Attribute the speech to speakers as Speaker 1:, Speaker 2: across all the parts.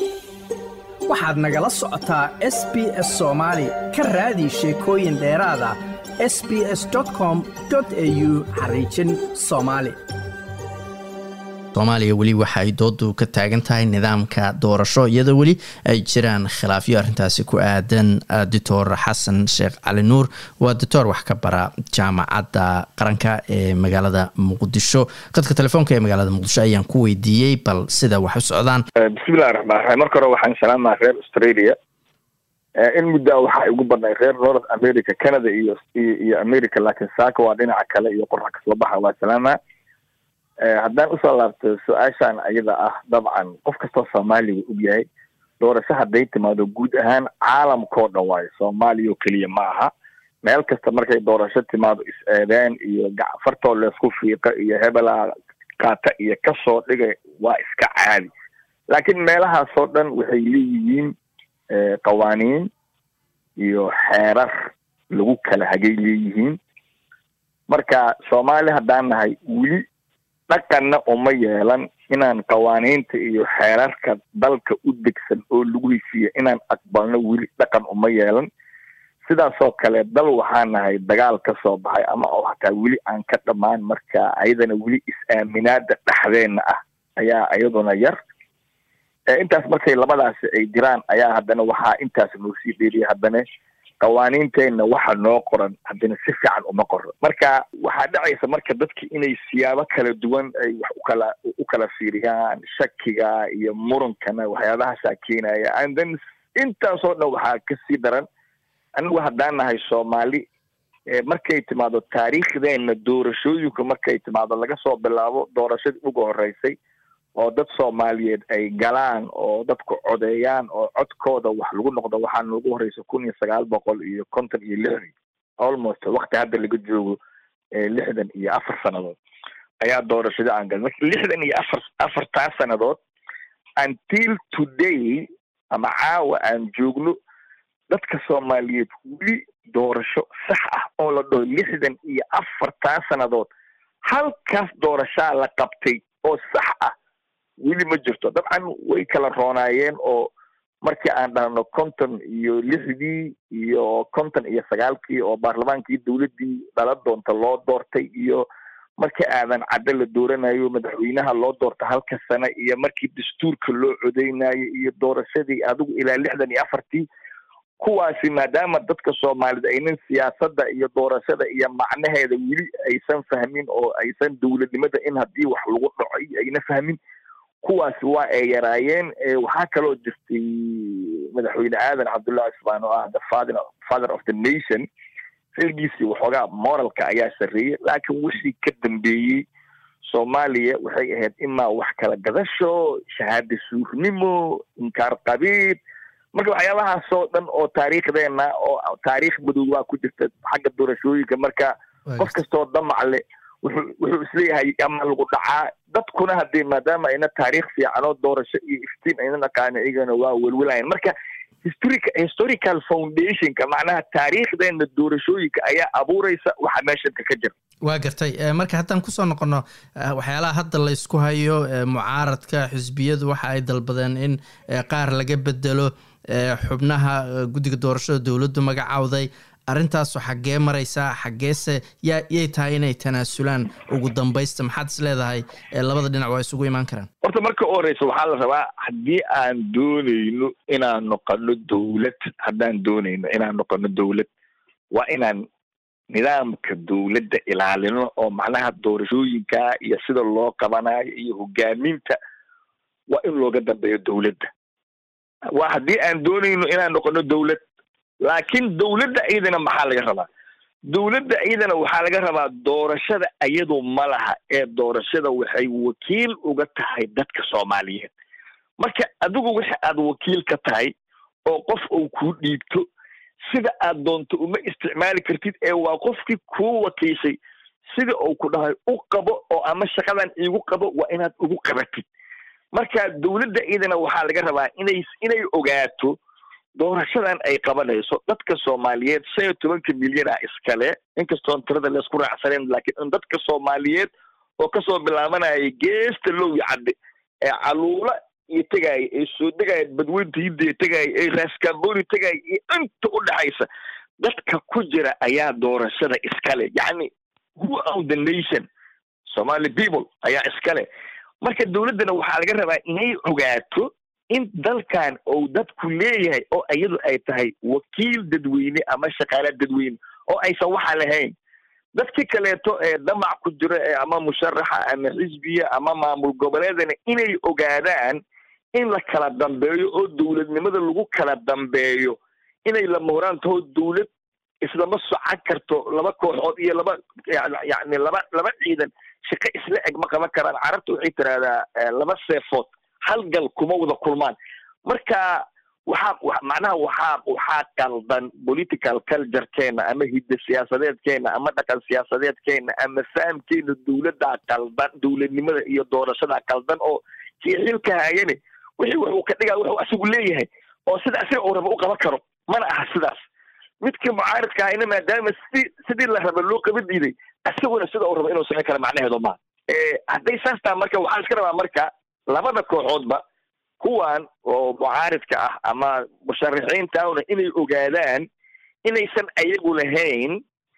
Speaker 1: waxaad nagala socotaa s b s soomaali ka raadi sheekooyin dheeraada s b s com au xariijin soomaali
Speaker 2: soomaaliya weli waxa ay doodu ka taagan tahay nidaamka doorasho iyadoo weli ay jiraan khilaafyo arrintaasi ku aadan doctor xasan sheekh cali nuur waa doctor wax ka bara jaamacadda qaranka ee magaalada muqdisho khadka telefoonka ee magaalada muqdisho ayaan ku weydiiyey bal sida wax u socdaan
Speaker 3: bismillahi raxmaan raxiim marka hore waxaan salaamaa reer australia in muddaa waxaa igu badnay reer north america canada iyo iyo america laakiin saaka waa dhinaca kale iyo qorax kasoo baxa waa salaama haddaan usoo laabto su-aashaan ayada ah dabcan qof kastoo soomaaliya og yahay doorasho hadday timaado guud ahaan caalamkao dhan waayo soomaaliya oo keliya ma aha meel kasta markay doorasho timaado is-eedeen iyo fartoo leesku fiiqa iyo hebelaa qaata iyo kasoo dhigay waa iska caadi laakiin meelahaasoo dhan waxay leeyihiin qawaaniin iyo xeerar lagu kala hagay leeyihiin marka soomaali haddaan nahay weli dhaqanna uma yeelan inaan qawaaniinta iyo xeerarka dalka u degsan oo lagu heshiiya inaan aqbalno weli dhaqan uma yeelan sidaasoo kale dal waxaa nahay dagaal ka soo baxay ama oo hataa weli aan ka dhammaan marka ayadana weli is-aaminaada dhexdeenna ah ayaa iyaduna yar intaas markay labadaasi ay jiraan ayaa haddana waxaa intaas noo sii dheeriya haddana qawaaniinteenna waxa noo qoran haddana si fiican uma qoran marka waxaa dhacaysa marka dadki inay siyaabo kala duwan ay wax ukala u kala fiiriyaan shakiga iyo murunkana waxyaabahaasaa keenaya and then intaasoo dhan waxaa kasii daran anigu haddaan nahay soomaali markay timaado taariikhdeenna doorashooyinka markay timaado laga soo bilaabo doorashadii uga horeysay oo dad soomaaliyeed ay galaan oo dadku codeeyaan oo codkooda wax lagu noqdo waxaa noogu horeysa kun iyo sagaal boqol iyo konton iyo lixdii almost wakti hadda laga joogo lixdan iyo afar sannadood ayaa doorashada aan galin marka lixdan iyo afar afartaa sannadood until today ama caawa aan joogno dadka soomaaliyeed weli doorasho sax ah oo la dhaho lixdan iyo afartaa sannadood halkaas doorashaa la qabtay oo sax ah weli ma jirto dabcan way kala roonaayeen oo markii aan dhahno konton iyo lixdii iyo konton iyo sagaalkii oo baarlamaankii dowladdii dhala doonta loo doortay iyo markii aadan caddo la dooranayo madaxweynaha loo doorta halka sane iyo markii dastuurka loo codeynayo iyo doorashadii adigu ilaa lixdan iyo afartii kuwaasi maadaama dadka soomaaliyed aynan siyaasadda iyo doorashada iyo macnaheeda weli aysan fahmin oo aysan dowladnimada in haddii wax lagu dhaco iyo ayna fahmin kuwaasi waa ay yaraayeen waxaa kaloo jirtay madaxweyne aadan cabdullahi cusmaan oo ah the father father of the nation xilgiisii waxoogaa moralka ayaa sarreeyey laakiin wixii ka dambeeyey soomaaliya waxay ahayd imaa wax kala gadasho shahaada suurnimo inkaar qabiid marka waxyaabahaasoo dhan oo taariikhdeena oo taariikh madow waa ku jirta xagga doorashooyinka marka qof kastoo damacle wuxuu wuxuu isleeyahay ama lagu dhacaa dadkuna haddii maadaama ayna taariikh fiican oo doorasho iyo iftiin ayna dhaqaano iyagana waa welwelayan marka historic historical foundationka macnaha taariikhdeena doorashooyinka ayaa abuureysa waxa meeshanka ka jira
Speaker 2: waa gartay marka haddaan kusoo noqono waxyaalaha hadda la ysku hayo mucaaradka xisbiyadu waxa ay dalbadeen in qaar laga bedelo xubnaha guddiga doorashada dowladdu magacawday arrintaasu xaggee maraysaa xaggeese yaa yay tahay inay tanaasulaan ugu dambaysta maxaad is leedahay labada dhinac waa isugu imaan karaan
Speaker 3: horta marka u horeysa waxaa la rabaa haddii aan dooneyno inaan noqono dowlad haddaan dooneyno inaan noqono dowlad waa inaan nidaamka dowladda ilaalino oo macnaha doorashooyinka iyo sida loo qabanayo iyo hogaaminta waa in looga dambeeyo dowladda waa haddii aan dooneyno inaan noqono dowlad laakiin dowladda iyadana maxaa laga rabaa dowladda iyadana waxaa laga rabaa doorashada iyadu ma laha ee doorashada waxay wakiil uga tahay dadka soomaaliyeed marka adigu wixi aad wakiil ka tahay oo qof uu kuu dhiibto sida aad doonto uma isticmaali kartid ee waa qofkii kuu wakiishay sida uu ku dhahay u qabo oo ama shaqadan iigu qabo waa inaad ugu qabatid marka dowladda iyadana waxaa laga rabaa inay inay ogaato doorashadan ay qabanayso dadka soomaaliyeed shan iyo tobanka milyan ah iskale inkastoon tirada laysku raacsaneen laakiin in dadka soomaaliyeed oo kasoo bilaabanaya geesta lowi cadde ee caluula iyo tegaaya ee soo degaya badweynta hindiya tegaaya ee raskamboni tegaaya iyo inta u dhexaysa dadka ku jira ayaa doorashada iskale yacni who own the nation somali people ayaa iskale marka dowladdana waxaa laga rabaa inay ogaato in dalkan uu dadku leeyahay oo iyadu ay tahay wakiil dadweyne ama shaqaale dadweyne oo aysan waxa lahayn dadkii kaleeto ee damac ku jiro ee ama musharaxa ama xisbiya ama maamul goboleedana inay ogaadaan in la kala dambeeyo oo dowladnimada lagu kala dambeeyo inay la muhraan taho dowlad islama socan karto laba kooxood iyo laba yani laba laba ciidan shaqo isla eg ma qaban karaan carabta waxay tiraahdaa laba seefood hal gal kuma wada kulmaan marka waxaa macnaha waxaa waxaa qaldan political culturekeena ama hidda siyaasadeedkeena ama dhaqan siyaasadeedkeena ama fahamkeena dowladdaa qaldan dowladnimada iyo doorashadaa qaldan oo kii xilka haayane wixii wuxuu ka dhigaa wuxuu asigu leeyahay oo sida asiga uu raba u qaban karo mana aha sidaas midkii mucaaridka ahayna maadaama sidii sidii la raba loo qaba diiday asiguna sida uu raba inuu samayn kara macnaheedu maaha hadday saas taha marka waxaa iska rabaa marka labada kooxoodba kuwan oo mucaaridka ah ama musharaxiintauna inay ogaadaan inaysan ayagu lahayn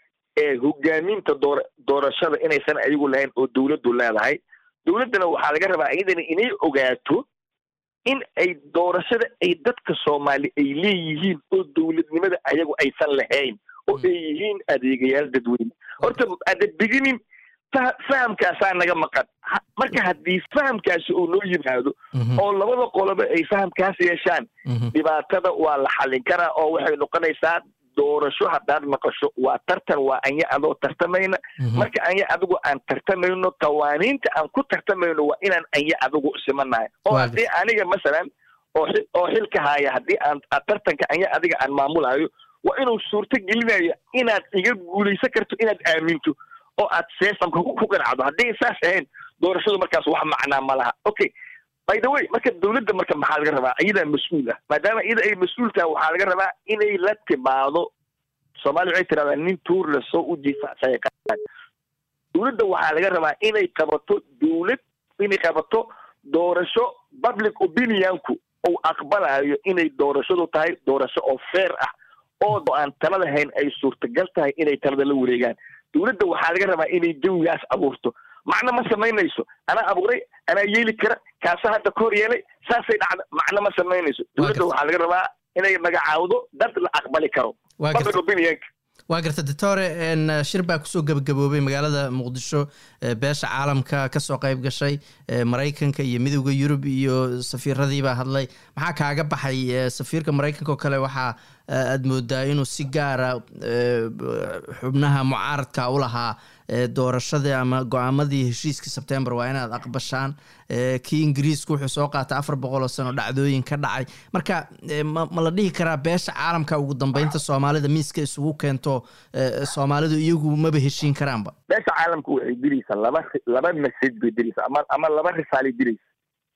Speaker 3: hogaaminta door doorashada inaysan ayagu lahayn oo dowladdu leedahay dowladdana waxaa laga rabaa iyadana inay ogaato in ay doorashada ay dadka soomaali ay leeyihiin oo dowladnimada ayagu aysan lahayn oo ay yihiin adeegayaal dadweyne horta ada beginning fahamkaasaa naga maqan marka haddii fahamkaasi uu noo yimaado oo labada qoloba ay fahamkaas yeeshaan dhibaatada waa la xallin karaa oo waxay noqonaysaa doorasho haddaad maqasho waa tartan waa anya adoo tartamayna marka anya adigu aan tartamayno qawaaniinta aan ku tartamayno waa inaan anya adigu simanahay oo haddii aniga masalan oo oo xilka haaya haddii aan tartanka anya adiga aan maamulayo waa inuu suurto gelinayo inaad iga guulaysan karto inaad aaminto oo aad seesamka ku ganacdo hadday saas ahayn doorashadu markaas wax macnaa ma laha okay by the way marka dowladda marka maxaa laga rabaa iyadaa mas-uul ah maadaama iyada ay mas-uul tahay waxaa laga rabaa inay la timaado soomaaliya waxay tirahdaa nin tuur le soo u jiifacsaya dowladda waxaa laga rabaa inay qabato dowlad inay qabato doorasho public opinionku uu aqbalayo inay doorashadu tahay doorasho oo fair ah oo aan talada hayn ay suurtagal tahay inay talada la wareegaan dowladda waxaa laga rabaa inay jawigaas abuurto macno ma samaynayso anaa abuuray anaa yeeli kara kaasa hadda ka hor yeelay saasay dhacda macno ma samaynayso dowladda waxaa laga rabaa inay magacaawdo dad la aqbali karo public opinionka
Speaker 2: waa garta doctore shir baa kusoo gebagaboobay magaalada muqdisho beesha caalamka kasoo qayb gashay maraykanka iyo midowda yurub iyo safiiradii baa hadlay maxaa kaaga baxay safiirka maraykanka oo kale waxaa aad moodaa inuu si gaara xubnaha mucaaradka u lahaa doorashadii ama go-aamadii heshiiskii sebtembar waa inaad aqbashaan kii ingiriisku wuxuu soo qaatay afar boqol oo sano dhacdooyin ka dhacay marka ma la dhihi karaa beesha caalamka ugu dambeynta soomaalida miiska isugu keento soomaalidu iyagu maba heshiin karaanba
Speaker 3: beesha caalamka waxay diraysaa laba laba message bay diraysaa ama ama laba risaalay diraysa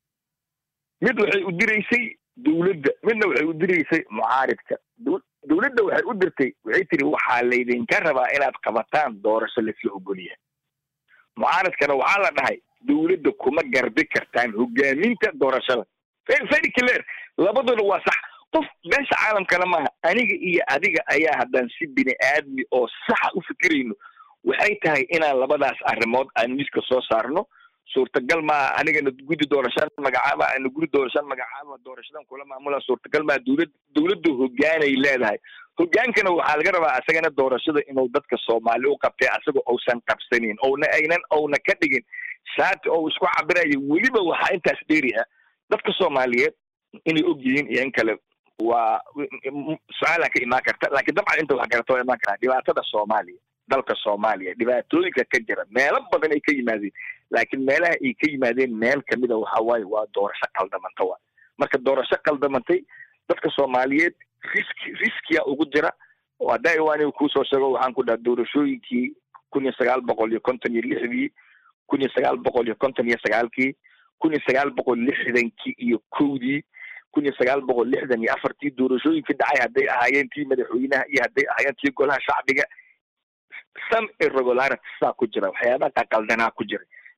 Speaker 3: mid waxay u diraysay dowladda midna waxay u diraysay mucaaridka dowladda waxay u dirtay waxay tiri waxaa laydinka rabaa inaad qabataan doorasho laisla ogolyahay mucaaradkana waxaa la dhahay dowladda kuma garbi kartaan hogaaminta doorashada very clear labaduna waa sax qof beesha caalamkana maaha aniga iyo adiga ayaa haddaan si bini aadmi oo saxa u fikirayno waxay tahay inaan labadaas arrimood aan miiska soo saarno suurtagal maa anigana guddi doorashaan magacaaba ana guri doorashaan magacaaba doorashadan kula maamula suurtagal maa dowlad dowladda hogaanay leedahay hogaankana waxaa laga rabaa asagana doorashada inuu dadka soomaali u qabtay asaga uusan qabsanin ouna aynan ouna ka dhigin shaati oo isku cabirayo weliba waxaa intaas dheeri ah dadka soomaaliyeed inay og yihiin iyo in kale waa su-aalaa ka imaan karta laakiin dabcan inta wax garata waa imaan karaa dhibaatada soomaaliya dalka soomaaliya dhibaatooyinka ka jira meelo badan ay ka yimaadeen laakiin meelaha ay ka yimaadeen meel kamida waxa waaye waa doorasho qaldamanta wa marka doorasho qaldamantay dadka soomaaliyeed riski riskiya ugu jira oo hadda iwaaniga kuusoo sheego waxaan ku dhaha doorashooyinkii kun iyo sagaal boqol iyo konton iyo lixdii kun iyo sagaal boqol iyo konton iyo sagaalkii kun iyo sagaal boqol lixdankii iyo kowdii kun iyo sagaal boqol lixdan iyo afartii doorashooyinkii dhacay hadday ahaayeen tii madaxweynaha iyo hadday ahaayeen tii golaha shacbiga some irregularity saa ku jira waxyaabaha qaqaldanaa ku jira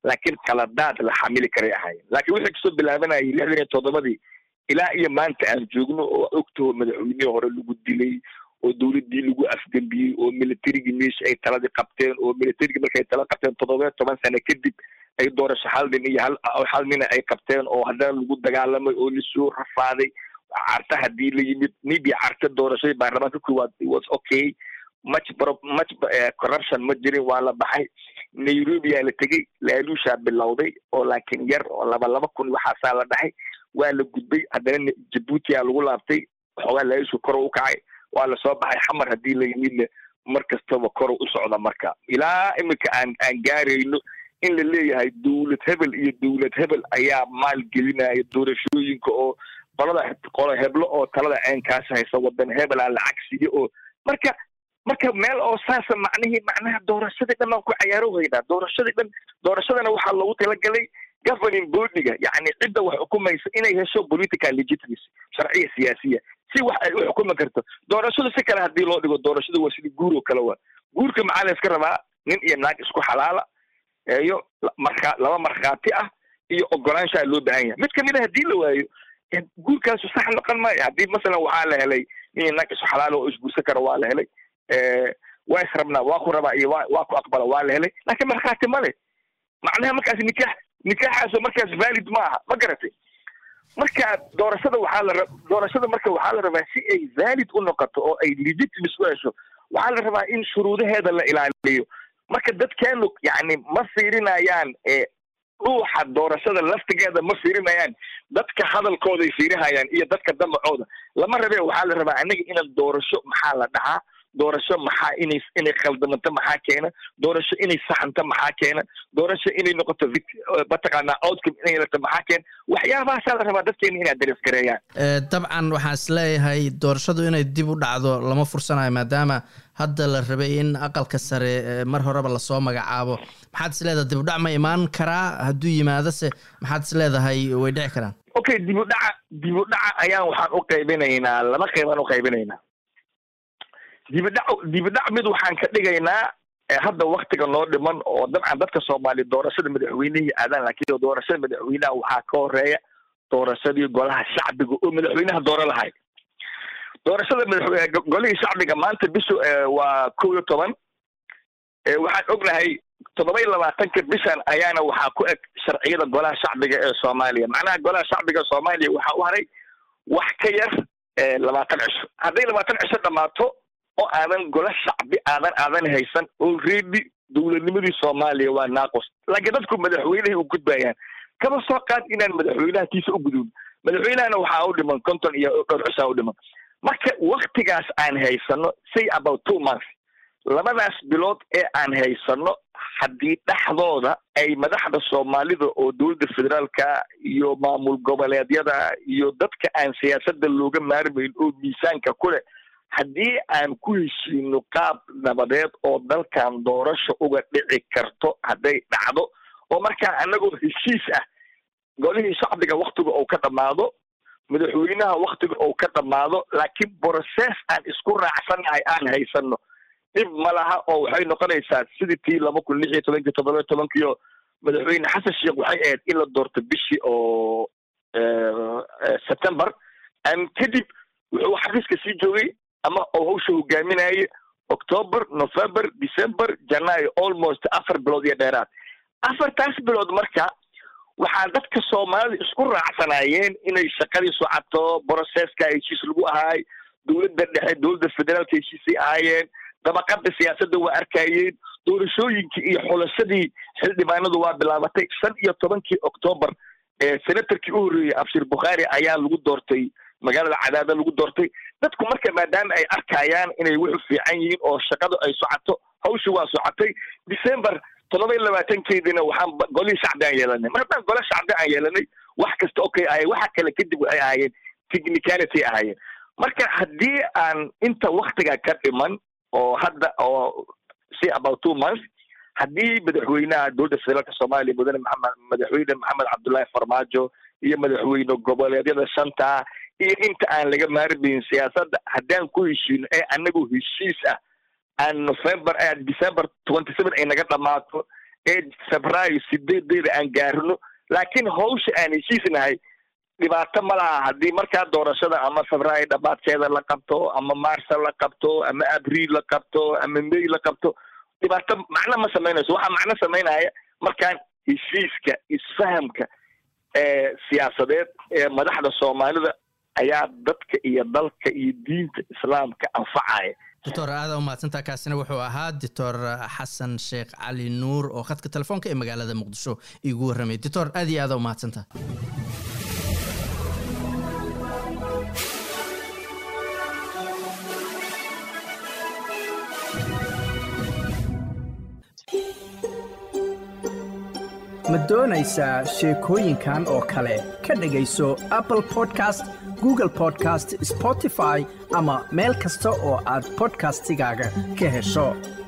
Speaker 3: laakiin qaladaad la xamili karay ahaayeen laakiin wixii kasoo bilaabanayay lixdan iyo toddobadii ilaa iyo maanta aan joogno oo ogtoo madaxweynihii hore lagu dilay oo dowladdii lagu afdembiyey oo militarigii meesha ay taladii qabteen oo militarigii markay tala qabteen toddoba toban sano kadib ay doorasho hal nin iyo hal hal nina ay qabteen oo haddana lagu dagaalamay oo lasoo rafaaday carta haddii la yimid maybe carta doorashadii baarlamaanka koowaad was okay much pro much corruption ma jirin waa la baxay nairobi aa la tegey laaluushaa bilowday oo laakiin yar oo laba laba kun waxaasaa la dhahay waa la gudbay haddana jabuuti aa lagu laabtay xoogaa laaluushu kor u kacay waa lasoo baxay xamar haddii la yimidna mar kastaba kor u socda marka ilaa iminka aan aan gaarayno in la leeyahay dowlad hebel iyo dowlad hebel ayaa maalgelinaya doorashooyinka oo qolada qolo heblo oo talada ceenkaas haysa wadan hebelaa lacag siiya oo marka marka meel oo saasa macnihii macnaha doorashadii dhan baan ku cayaaro weynaa doorashadii dhan doorashadana waxaa loogu talagalay governing bodyga yacni cidda wax xukumaysa inay hesho political legitimacy sharciya siyaasiya si wax ay u xukumi karto doorashadu si kale haddii loo dhigo doorashadu waa sidii guur oo kale waa guurka maxaa la iska rabaa nin iyo naag isku xalaala iyo markaa laba markhaati ah iyo ogolaanshaa loo baahan yahay mid kamid a haddii la waayo guurkaasu sax noqon maayo haddii masalan waxaa la helay nin iyo naag isku xalaala oo isguursan kara waa la helay waa is rabnaa waa ku rabaa iyo wa waa ku aqbala waa la helay laakiin markhaati male macnaha markaas nikaax nikaaxaaso markaas valid ma aha ma garatay marka doorashada waxaa la doorashada marka waxaa la rabaa si ay valid u noqoto oo ay legitimacy u hesho waxaa la rabaa in shuruudaheeda la ilaaliyo marka dadkeenu yacni ma fiirinayaan dhuuxa doorashada laftigeeda ma fiirinayaan dadka hadalkooday fiirihayaan iyo dadka damacooda lama rabe waxaa la rabaa anaga inaan doorasho maxaa la dhahaa doorasho maxaa inay inay khaldamanto maxaa keena doorasho inay saxanto maxaa keena doorasho inay noqoto mataqaanaa outcome inay yeelato maxaa keena waxyaabahaasaa la rabaa dadkeena inay darees gareeyaan
Speaker 2: dabcan waxaan is leeyahay doorashadu inay dib u dhacdo lama fursanayo maadaama hadda la rabay in aqalka sare mar horeba lasoo magacaabo maxaad is leedahay dib u dhac ma imaan karaa hadduu yimaadose maxaad is leedahay way dhici karaan
Speaker 3: okay dib u dhaca dib u dhaca ayaan waxaan u qaybinaynaa laba qeybaan u qaybinaynaa dibidhac dibidhac mid waxaan ka dhigaynaa hadda waktiga noo dhiman oo dabcan dadka soomaaliya doorashada madaxweynihii aadaan laakiin doorashada madaxweynaha waxaa ka horeeya doorashadii golaha shacbiga oo madaxweynaha dooro lahay doorashada madaxweyne golihii shacbiga maanta bishu waa kow iyo toban waxaan ognahay toddoba iyo labaatanka bishan ayaana waxaa ku eg sharciyada golaha shacbiga ee soomaaliya macnaha golaha shacbiga soomaaliya waxaa u haray wax ka yar labaatan cisho hadday labaatan cisho dhammaato oo aadan gola shacbi aadan aadan haysan already dowladnimadii soomaaliya waa naaqos laakiin dadku madaxweynehay u gudbayaan kaba soo qaad inaan madaxweynaha kiisa u gudubno madaxweynahana waxaa u dhiman konton iyo dhowr cishaa u dhiman marka waktigaas aan haysano say about two months labadaas bilood ee aan haysano haddii dhexdooda ay madaxda soomaalida oo dowladda federaalka iyo maamul goboleedyada iyo dadka aan siyaasadda looga maarmayn oo miisaanka ku leh haddii aan ku heshiino qaab nabadeed oo dalkan doorasho uga dhici karto hadday dhacdo oo markaa annagoo heshiis ah golihii shacbiga waktiga uu ka dhammaado madaxweynaha waktiga uu ka dhammaado laakiin brocess aan isku raacsanahay aan haysano dhib ma laha oo waxay noqonaysaa sidii tii laba kun lix iyo tobankii toddoba tobankiio madaxweyne xasan sheekh waxay ahayd in la doorto bishii oo september kadib wuxuu xafiiska sii joogay ama oo hawsha hogaaminayay october november december janaayo almost afar bilood iyo dheeraad afartaas bilood marka waxaa dadka soomaalida isku raacsanaayeen inay shaqadii socoto brocesska heshiis lagu ahaay dowladda dhexe dowladda federaalka heshiisay ahaayeen dabaqada siyaasadda waa arkayeen doorashooyinkii iyo xulashadii xildhibaanadu waa bilaabatay shan iyo tobankii octoobar senatorkii u horreeyey abshir bukhaari ayaa lagu doortay magaalada cadaada lagu doortay dadku marka maadaama ay arkayaan inay wuxu fiican yihiin oo shaqadu ay socoto hawshi waa socotay december toddoba iyo labaatankeediina waxaan golihii shacbi aan yeelanay mar haddaan gole shacbi aan yeelanay wax kasta okay ahay waxa kale kadib waxay ahaayeen technicality ahaayeen marka haddii aan inta waktiga ka dhiman oo hadda oo si about two months haddii madaxweynaha dowladda federaalka soomaaliya mudane maxamed madaxweyne maxamed cabdullaahi farmaajo iyo madaxweyne goboleedyada shanta iyo inta aan laga maarmayn siyaasadda haddaan ku heshiino ee anagoo heshiis ah aan november december twenty seven ay naga dhammaato ee febraayo sideedeeda aan gaarino laakiin hawsha aan heshiisnahay dhibaato ma laha haddii markaa doorashada ama febraayo dhabaadkeeda la qabto ama marsa la qabto ama abriil la qabto ama may la qabto dhibaato macno ma samaynayso waxaa macno samaynaya markaan heshiiska isfahamka ee siyaasadeed ee madaxda soomaalida ayaa dadka iyo dalka iyo diinta islaamka anfacaya
Speaker 2: doctor aada u mahadsantaa kaasina wuxuu ahaa doctor xasan sheekh cali nuur oo khadka telefoonka ee magaalada muqdisho iigu warramay doctor aad iyo aada u mahadsantaa
Speaker 1: ma doonaysaa sheekooyinkan oo kale ka dhegayso apple podcast google podcast spotify ama meel kasta oo aad podcastigaaga ka hesho